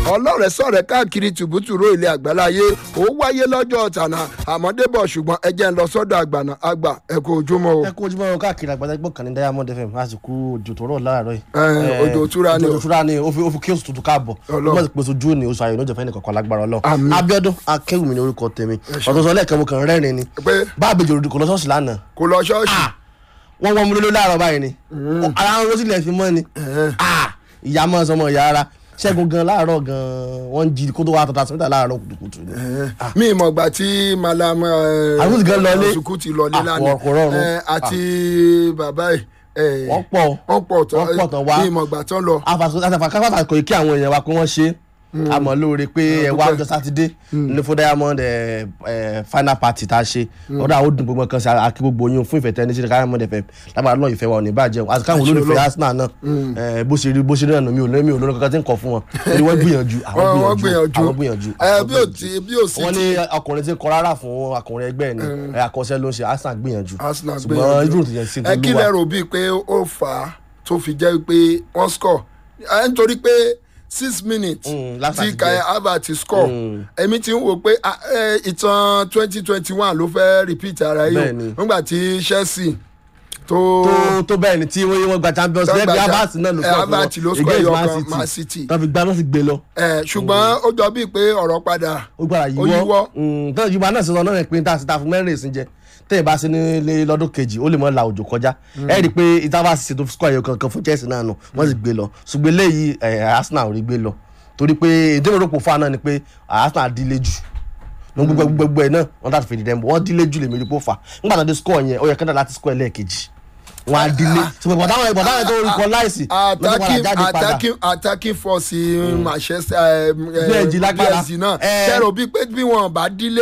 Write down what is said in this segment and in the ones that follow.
ọlọ́rẹ̀ sọ̀rẹ̀ káàkiri tùbútùrú ilé àgbáláyé ó wáyé lọ́jọ́ tànà àmọ́débọ̀ ṣùgbọ́n ẹ jẹ́ ń lọ sọ́dọ̀ àgbàna àgbà ẹ kú ojúmọ́ o. ẹ kú ojúmọ́ káàkiri àgbàdo ẹgbọ́n kan ní diamond fm lásìkò òjò tó rọ̀ láàárọ̀ yìí. Ẹ, òjò òtúra ni o. òjò òtúra ni o fi o fi kí oṣù tuntun káàbọ̀ Ọlọ́run. ọmọ ìpèsè ojú ni oṣù ayọ̀ ní òjòfẹ́ nìkan kan lágbára Àmín. ọlọ́run abiodun akéwùmí ni orúkọ tèmi ọ̀tọ̀ sọ lẹ́ẹ̀kan mo kàn rẹ́rìn ni pé báàbí jòrò kò lọ ṣọ́ọ̀ṣì lánàá kò lọ ṣọ́ọ̀ṣì. wọ́n wọ́n mu lóló láàárọ̀ báyìí ni ara ń rosí lẹ̀ fi mọ́ ni Ah, ìyá mọ́ sọmọ ìyá ara ṣẹ́gun gan láàárọ̀ gan wọ́n ń jí kó tó wá tọ́ta sọ́mítà láàárọ̀ kùtùkùtù ni. mi ìmọ̀ ìgbà tí malam Àsùkú gan lọlé. àsùkú ti lọlé Ah, lánàá kò rọrùn. Ẹ, àti bàbá ẹ̀ ẹ̀, wọ́n pọ̀ wọ́n pọ̀ tán wọ́n pọ̀ tán wá. mi ìmọ̀ ìgbà tán lọ. àfàkàfà kò kí àwọn èèyàn wa pé wọ́n ṣe àmọ́ lóore pé ẹ wá ọjọ́ sátidé ní fún diamond ẹ, ẹ, final party tá a ṣe ọdọ àwọn òdùn gbogbo kan sí akí gbogbo yín fún ìfẹ́ tẹ́ni sí diamond fm lágbára náà ìfẹ́ wa ò ní bàjẹ́ o àti káwọn Àṣẹ olólùfẹ́ Ọlọ́run. arsenal náà ẹ, bó ṣe rí bó ṣe rí náà mi ò lórí mi ò lórí kankan tí ń kọ fún wọn torí wọ́n gbìyànjú àwọn wọ́n wọ́n gbìyànjú àwọn gbìyànjú gbìyànjú ẹ àwọn bí ò gbìyànjú. tí bí ò sí wọ́n tí ní ọkùnrin tí ń kọ rárá fún ọkùnrin ẹgbẹ́ ẹ̀ ni ẹ, àkọsẹ́ ló ń ṣe arsenal gbìyànjú Arsenal ṣùgbọ́n gbìyànjú. ibrahim ti yẹn sí ẹ kí lẹ olúwa rò bíi pé ó fà á tó fi jẹ́ pé wọ́n score ẹ nítorí pé six minutes Mm, last tí Saturday. kaya Havertz score Mm. èmi ti ń wò pé ah, eh, ìtàn twenty twenty one ló fẹ́ repeat ara yìí o Bẹ́ẹ̀ni. nígbà tí Chelsea tó tó tó bẹ́ẹ̀ ni tí wọ́n wọ́n gba champions Tó league gba bí cha- abas náà ló eh, sọ Havertz ló score ẹyọ kan, Man City. tán fi gbá náà sì gbé lọ eh, ṣùgbọ́n ó jọ bíi pé ọ̀rọ̀ padà ó gbára Ó yíwọ́ yíwọ́. Mm, tán yorùbá náà sọ náà pé tá a sì ta fún mẹ́rin ìsìn jẹ tẹ́yìn bá sí nílé lọ́dún kejì ó lè mọ́ la òjò kọjá ẹ rí i pé ìtawà sì ṣètò score ẹyọ kankan fún Chelsea náà nù wọ́n sì gbé lọ ṣùgbọ́n eléyìí eh, Arsenal ò rí gbé lọ torí pé ìdí òròpò fún àná ni pé Arsenal dílé jù ní gbogbo gbogbo ẹ náà wọ́n tàbí fèdè dẹ́mbọ̀ wọ́n dílé jù lèmi rí pò fà nígbà tó dé score yẹn ó yẹ kẹ́ńdà láti score ẹlẹ́ẹ̀kejì wọ́n á dílé ṣùgbọ́n ìbọ̀dáwọn ìbọ̀dáwọn tó rí kọ láìsí attacking attacking attacking force in Manchester eh, eh, PSG lágbára. PSG náà Eh. ṣẹ́rọ bíi pé bí wọ́n bá dílé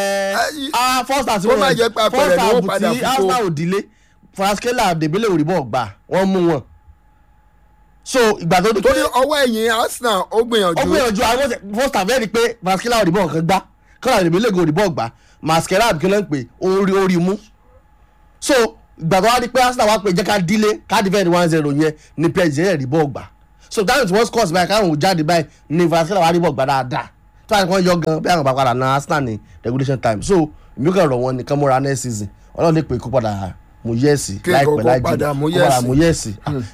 ah first half Ó má jẹ́ pé apẹ̀rẹ̀ ni wọ́n padà tí fi kó. arsenal ò dílé fraskela debele òrìbọ̀ gbà wọ́n mú wọn so ìgbà tó di pé torí ọwọ́ ẹ̀yìn Arsenal ó ó gbìyànjú gbìyànjú àwọn ọ̀sẹ̀- first half ẹ̀rí pé fraskela òrìbọ̀ kan gbá kọ́lá debele òrìbọ̀ gbà masquerade kí ló ń pè orí orí mú so ìgbà tó wá di pé arsenal wá pé jẹ́ ká dílé ká defend one zero yẹn ní psg ẹ̀ rí bọ́ọ̀ gbà so dáhùn tí wọ́n scores báyìí káwọn ò jáde báyìí ní fraskela wá rí bọ́ọ̀ gbà dáadáa tó wà ní kàn yọ gan bí àwọn bá padà na arsenal ní regulation time so èmi kàn rọ̀ wọ́n nìkan múra next season ọlọ́run lè pè kó padà mú yẹ́ẹ̀sì Kí láìpẹ́ kókó láì padà mú kó padà yẹ́ẹ̀sì. mú yẹ́ẹ̀sì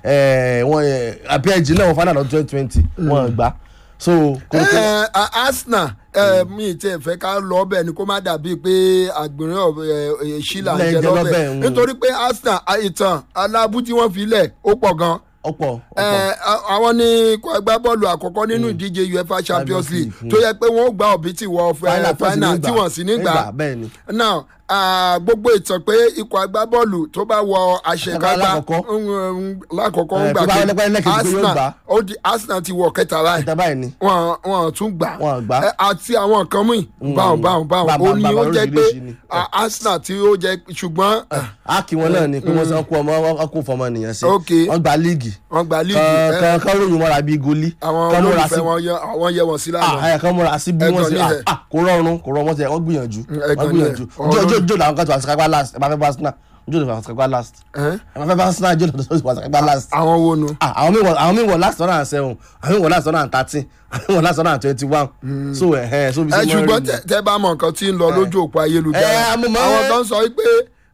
ẹ̀ wọ́n ẹ̀ psg náà wọ́n fánà lọ twenty twenty wọ́n gbà so kókó Eh, a- Arsenal eh, mi ti ẹ̀ fẹ́ ká lọ ọbẹ̀ ni kó má dàbí pé àgbìnrín ṣílà ń jẹ Lẹ́jẹ̀ lọ́bẹ̀ lọ́bẹ̀, mm. nítorí pé Arsenal a- ìtàn alábú tí wọ́n fi lẹ̀ ó pọ̀ gan ọ̀pọ̀ ọ̀pọ̀ Eh, a- àwọn ní ikọ̀ agbábọ́ọ̀lù àkọ́kọ́ nínú ìdíje UEFA Champions League tó yẹ pé wọ́n ó gba òbí tí wọ́n fẹ́ final tí wọ́n sì ní gbà bẹ́ẹ̀ ni now ah, gbogbo ìtàn pé ikọ̀ agbábọ́ọ̀lù tó bá wọ àṣekágbá Lákọ̀ọ́kọ́. ń, um, lákọ̀ọ́kọ́ ń Eh, gbà tó bá wọlé pẹ́ lẹ́kẹ̀ẹ́ pé yóò gbà. Arsenal ó di Arsenal ti wọ kẹta báyìí ìta báyìí ni wọn wọn tún gbà Wọn gbà. Eh, àti àwọn nǹkan míì báwọn báwọn báwọn Bá- ó bá- ní bá- ó jẹ́ pé oríṣiríṣi ni. ah, Arsenal tí ó jẹ́ ṣùgbọ́n a kì wọn náà ni pé wọ́n sọ kó ọmọ wọn kó fọmọ nìyẹn sí Ok. wọ́n gba líìgì wọ́n gba líìgì eh, kan kan ròyìn mọ́ra bíi goli àwọn kan múra sí olólùfẹ́ wọn yẹ àwọn yẹ wọn sí lánàá. ah ẹ kan múra sí bí Ẹ wọ́n kàn sí nílẹ̀. ah kò rọrùn kò rọrùn wọ́n ti wọ́n gbìyànjú ẹ kàn wọ́n gbìyànjú nílẹ̀. jó jó jó làwọn kan tó wà sàkágbá last ẹ máa fẹ́ bá Arsenal jó lè fà sàkágbá last Eh? ẹ máa fẹ́ bá Arsenal jó lè fà sàkágbá last àwọn wo nu. ah àwọn míì wọ àwọn míì wọ last one and seven àwọn míì wọ last one and thirteen àwọn míì wọ last one and twenty one so ẹ ẹ so bí ẹ sẹ́ mọ́ ṣùgbọ́n rí tẹ- tẹ bá mọ nǹkan tí ń lọ lójú òpó ayélujára Eh, mo mọ̀- àwọn kan sọ pé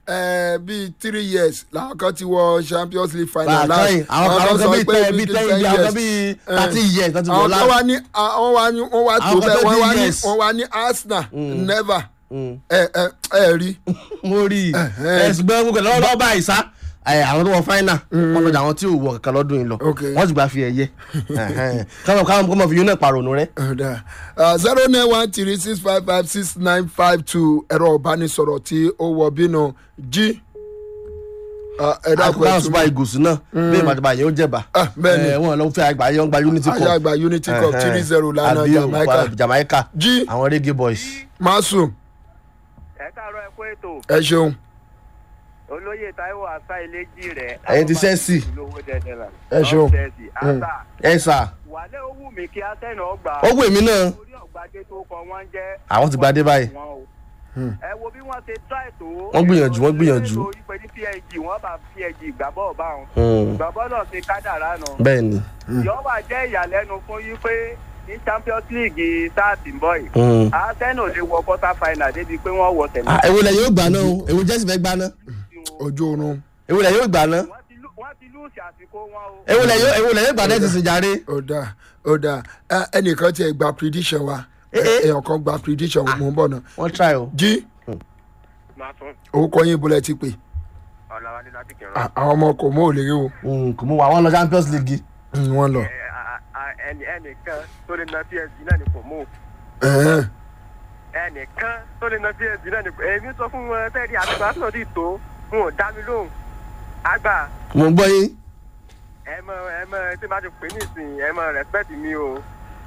eh, bíi three years làwọn kan ti wọ Champions League final last àkàyìn àwọn àwọn kan bíi ten bíi ten bíi àwọn kan bíi thirty years láti wọ àwọn kan last wá ní àwọn wá ní wọ́n wá tó Àwọn kan bẹ́ẹ̀ tó wọ́n bí wá ní yes. wọ́n wá ní Arsenal never Mm. ẹ ẹ ẹ rí mo rí i ẹ ṣùgbọ́n gbogbo lọ́wọ́ lọ́wọ́ báyìí sá ẹ, àwọn tó wọ fáínà wọn lọ́jà àwọn tí ò wọ kankan lọ́dún yìí lọ Ok. wọ́n sì gbà fi ẹ̀yẹ káwọn káwọn kọ́mọ fi yún náà pàrọ̀nù rẹ. zero nine one three six five five six nine five two ẹ̀rọ ìbánisọ̀rọ̀ tí ó wọ bínú jí ẹ dákun ẹ káwọn tún super eagles náà bí ìmọ̀tàbà yẹn ó jẹ̀bà Ah, bẹ́ẹ̀ ni. wọn lọ fẹ́ àgbà yẹn wọ́n gba unity cup àyàgbà Unity Cup three zero lánàá Àbí o, Jamaica Jamaica jí àwọn reggae boys. Masum ẹ káàárọ̀ ẹ kú ètò ẹ ṣeun olóyè Táíwò àṣà ìlẹ́jì rẹ̀. Ẹ̀yin ti Chelsea. lówó dẹ́dẹ́ la. Ẹ ṣeun. Chelsea àṣà ẹ sà wàlẹ́ ó wù mí kí Arsenal ọgbà. ó wù mí náà orí ọ̀gbadé tó kọ wọ́n jẹ́. Àwọn ti gbadé báyìí. wọn o. ẹ wo bí wọ́n ṣe try tó. Wọ́n gbìyànjú, wọ́n gbìyànjú. orí pé ní PSG wọ́n bá PSG gbàbọ̀ bá wọn. Hmm, gbàbọ̀ náà ṣe kádàrá nù. bẹ́ẹ̀ ni yọ wà jẹ́ ìyàlẹ́nu fún yín pé tí champions league start ń bọ̀ yìí Mm. arsenal lè wọ quarter final débi pé wọ́n wọ tẹ̀lé. Ah, èwo lẹ̀ yóò gbà náà o èwo jẹ́sì fẹ́ gbà náà ojú oorun èwo lẹ̀ yóò gbà náà wọ́n ti lù- wọ́n ti lùsì àsìkò wọn o. èwo lẹ̀ yóò èwo lẹ̀ yóò gbà náà ti sìn jàre. ó dáa ó dáa Ẹ, ẹnìkan tiẹ̀ gba prediction wa Eh, eh. èèyàn kan gba prediction wa mò ń bọ̀ náà wọ́n try o. jí máa tún orúkọ yín bọ́lẹ̀ ti pè ọ̀làwálé láti kẹrọ. À, àwọn ọmọ kò mú òlèrè o Mm, kò mú wa wọn lọ champions league. Mm, wọ́n lọ. ẹnì ẹnìkan tó lè na psg náà ni kò mú Ẹ̀hẹ́n. ẹnìkan tó lè na psg náà ni kò èmi sọ fún wọn tẹ́lẹ̀ àtìgbà tó ti tó wọn ò dá mi lóhùn àgbà mo ń gbọ́ yín. ẹ mọ ẹ mọ tí bá ti pè ní ìsìn ẹ mọ respect mi o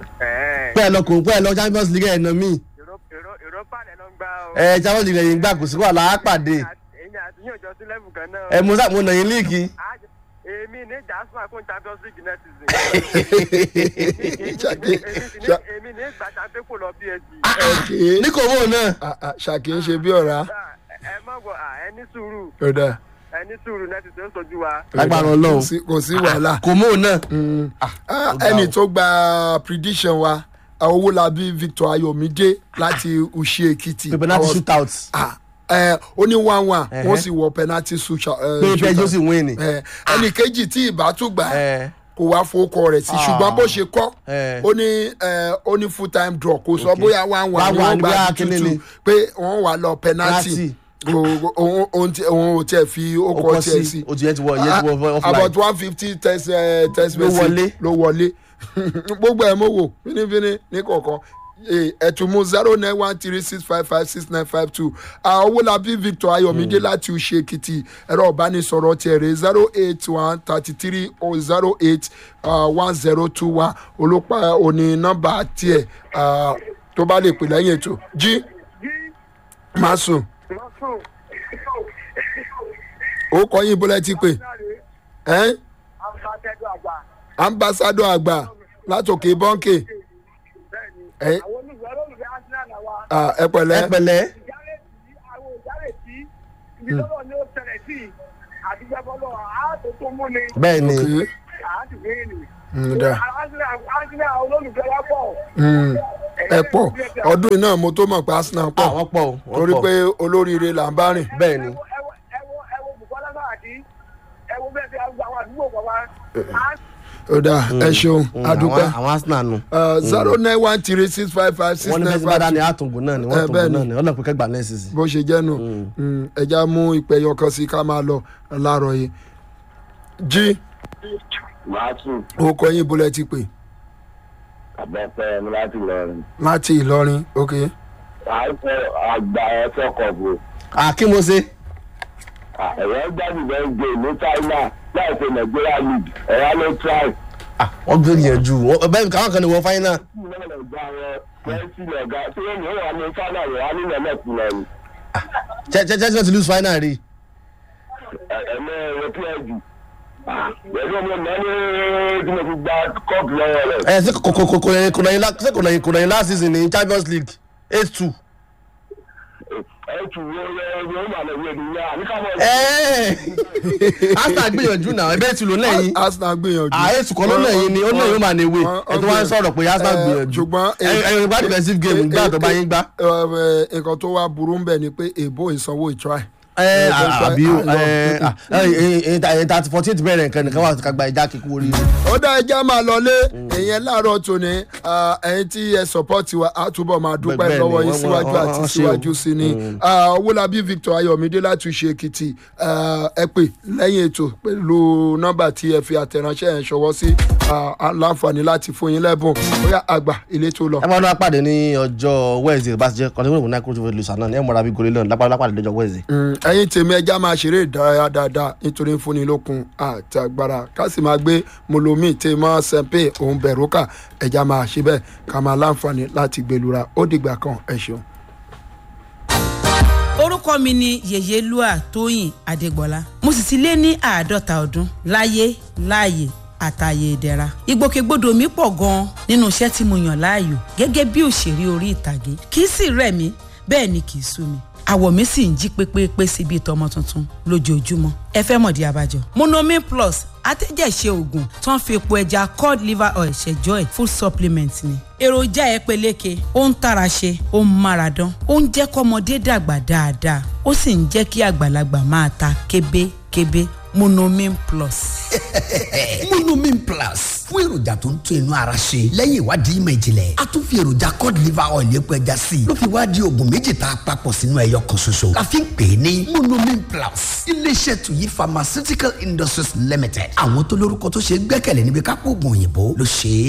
ẹ pẹ́ ẹ lọ kò pẹ́ ẹ lọ champions league ẹ̀ nà mí. èrò èrò èrò pàdé ló ń gbá o. ẹ champions league ẹ̀yìn gbà kò sí wàhálà á pàdé. èmi àti yín ò jọ sí level kan náà. ẹ mo sá mo nà yín líìgì. Á- èmi ní jasper fún champions league next season. Ṣàkí- Ṣà- èmi ní ìgbà champion kò lọ psg. Ṣàkí- ní kò mọ̀ náà. Ah, ah, Ṣàkí ń ṣe bí ọ̀rá ẹ má bọ̀ ẹ ní sùúrù ó dáa ẹ ní sùúrù next season ó sojú wa. ó dáa. Lágbára Ọlọ́run. Kò sí- kò sí wàhálà kò mọ̀ náà. Mm. Ah, ó ga ẹni o. tó gba prediction wa owólabí victor ayọ̀mídé láti ushi èkìtì pé penalty Àwọn- shootout. Ah, eh, ó ní one one Ẹ̀hẹ́. wọ́n sì wọ penalty shootout. eh, pé pé shootout. jọ́sìn win ni. Eh, ẹnì kejì tí ìbá tún gbà ẹ kò wá fowókọ rẹ̀ sí Ah. ṣùgbọ́n bó ṣe kọ́ ẹ ó ní eh, ó ní full time draw kò sọ Okay. bóyá one one One ni one wọ́n ni gbà bóyá ní kíní tútù ni. pé wọ́n wà lọ penalty Penalty. Kò- òun òun tí- òun ò tiẹ̀ fi ó ókọ kọ tiẹ̀ sí sí o ti yẹ ti wọ yẹ ti wọ offline. about one fifty test eh, test Ló message wọlé. ló wọlé gbogbo ẹ̀ mo wò fínífíní ní kọ̀ọ̀kan ẹ̀tùmú zero nine one three six five five six nine five two owólabí victor ayọ̀mídé láti uṣe èkìtì ẹ̀rọ ìbánisọ̀rọ̀ tiẹ̀ rẹ̀ zero eight one thirty three oh zero eight one zero two one olùpá òní nọ́mbà tiẹ̀ ah, tó bá lè pè lẹ́yìn ètò jí máa sùn ó kọ́ yín bọ́lá ti pè ẹ́ ambassadọ àgbà látòkè bọ́ǹkì ẹ ah, ẹ ẹ pẹ̀lẹ́ pẹ̀lẹ́. bẹ́ẹ̀ ni Okay. Mm, da. Mm, ẹ pọ̀ ọdún yìí náà mo tó mọ̀ pé arsenal pọ̀ àwọn pọ̀ o, wọ́n torí pọ̀. pé olóríire là ń bá rìn. bẹ́ẹ̀ ni ó dáa ẹ ṣeun Mm, adúpẹ́ àwọn- àwọn arsenal nù. zero nine one three six five five six wọ́n ní nine fẹ́ẹ́ bá dá five ní two àtúngò náà ni Eh, wọ́n bẹ́ẹ̀ túngò ni. náà ni ọlọ́pàá kẹgbà náà sì sí. bó ṣe jẹ́ nù Mm, ẹja mú ìpè yọkan sí ká máa lọ láàárọ̀ yìí jí Màtún orúkọ yín bọ́lá ti pè àbẹ̀fẹ́ ẹni láti lọrin. láti ìlọrin ok Àìsàn àgbà ẹ̀fọ́ kọ̀ọ̀bù. àkí mo ṣe. Ẹ̀rọ gbàdúrà bẹ́ẹ̀ gbé ní China láìpẹ́ Nàìjíríà league. Ẹ̀rọ ló try. Ah, wọ́n gbìyànjú wọ́n- bẹ́ẹ̀ káwọn kan ní wọ́n fáyín náà. Ìlànà ìgbà wọn Chelsea lọ̀gá tí wọ́n ní wà ní China rẹ̀ wá nílẹ̀ mẹ́tì lọ́rùn. chelsea náà ti lose final rí. Ẹ̀mẹ́ ẹ̀rọ PSG. Pẹ̀lú ọmọ náà ní tí mo fi gba kọ́ọ̀pù lọ́wọ́ rẹ̀. ẹ ṣe kò kò kò kò lẹ́yìn kò lẹ́yìn lá- ṣé kò lẹ́yìn kò lẹ́yìn last season ní champions league eight two. Ẹ tù wọ́n yóò máa lọ wíwẹ̀ nìyá. Àníkà mọ̀ arsenal gbìyànjú náà ẹbẹ̀ tí ló lẹ́yìn. arsenal gbìyànjú. ààyè sùkọ́ ló lẹ́yìn ni ó lẹ́yìn ó máa ní ewé ẹ tó wá ń sọ̀rọ̀ pé arsenal Eh, gbìyànjú. ṣùgbọ́n ẹ ẹ gbá defensive game gbá tó bá yín gbá. Eh, eh, nǹkan tó wá burú ń bẹ̀ ni pé èbó ìsanwó ìtry. ẹ Eh, àbí o ah, ẹ ẹ ẹ thirty fourteen bẹ̀rẹ̀ nǹkan nìkan wà ká gba ìjà kíkú orí. ó dá ẹja máa lọlé ìyẹn láàárọ̀ tòní ah, ẹ̀yin tí ẹ sọ́pọ́ọ̀tì wa á túbọ̀ máa dúpẹ́ Bẹ́ẹ̀ ni, lọ́wọ́ yín wọ́n- síwájú wọ́n- àti wọ́n ṣe o. síwájú sí ni Ah, owólabí victor ayọ̀mídé láti ṣe èkìtì Ah, ẹ pè lẹ́yìn ètò pẹ̀lú nọ́mbà tí ẹ fi àtẹ̀ránṣẹ́ yẹn ṣọwọ́ sí Ah, á láǹfààní láti fún yín lẹ́bùn bóyá àgbà ilé tó lọ. ẹ máa ń wá pàdé ní ọjọ́ wednesday bá ti jẹ́ kọ́ni wọ́n ní kúrò tó fẹ́ lu sànà ní ẹ̀ mọ̀ra bí gòlè lọ́nà lápá lápá lọ́jọ́ wednesday. Mm, ẹ̀yin tèmi ẹja máa ṣeré ìdárayá dáadáa nítorí fúnni lókun àti agbára ká sì máa gbé molomi tèmọ sẹpẹ òun bẹrùkà ẹja máa ṣe bẹ́ẹ̀ ká máa láǹfààní láti gbẹlura ó dìgbà kan ẹ ṣeun. orúkọ mi ni yèyélúà tóyìn adégbọlá mo sì ti lé ní àádọ́ta ọdún láyé láàyè àtàyè ìdẹ̀ra ìgbòkègbodò mi pọ̀ gan-an nínú iṣẹ́ tí mo yàn láàyò gẹ́gẹ́ bí òṣèré orí ìtàgé kì í sì rẹ̀ mí bẹ́ẹ̀ ni kì í sú mi àwọ̀ mi sì ń jí pépépé sí bíi tọmọ tuntun lójoojúmọ́ ẹ fẹ́ mọ̀dí abájọ. monomin plus atẹ́jẹ̀ṣe oògùn tó ń fi epo ẹja cod liver oil ṣẹjọ́ ẹ̀ full supplement ni. èròjà ẹ peléke ó ń tara ṣe ó ń mára dán ó ń jẹ́ kọ́mọdé dàgbà dáadáa ó sì ń jẹ́ kí àgbàlagbà máa ta kébékébé monomin plus. monomin plus fún èròjà tó ń tún inú ara ṣe lẹ́yìn ìwádìí ìmọ̀ ìjìnlẹ̀ a tún fi èròjà cod liver oil epo ẹja sí i ló fi wá di oògùn méjì tá a papọ̀ sínú ẹyọ kan ṣoṣo la fi ń pè é ní monomin plus iléeṣẹ́ tuyi pharmaceutical industries limited àwọn tó lórúkọ tó ṣe é gbẹ́kẹ̀lé níbi kápò oògùn òyìnbó ló ṣe é.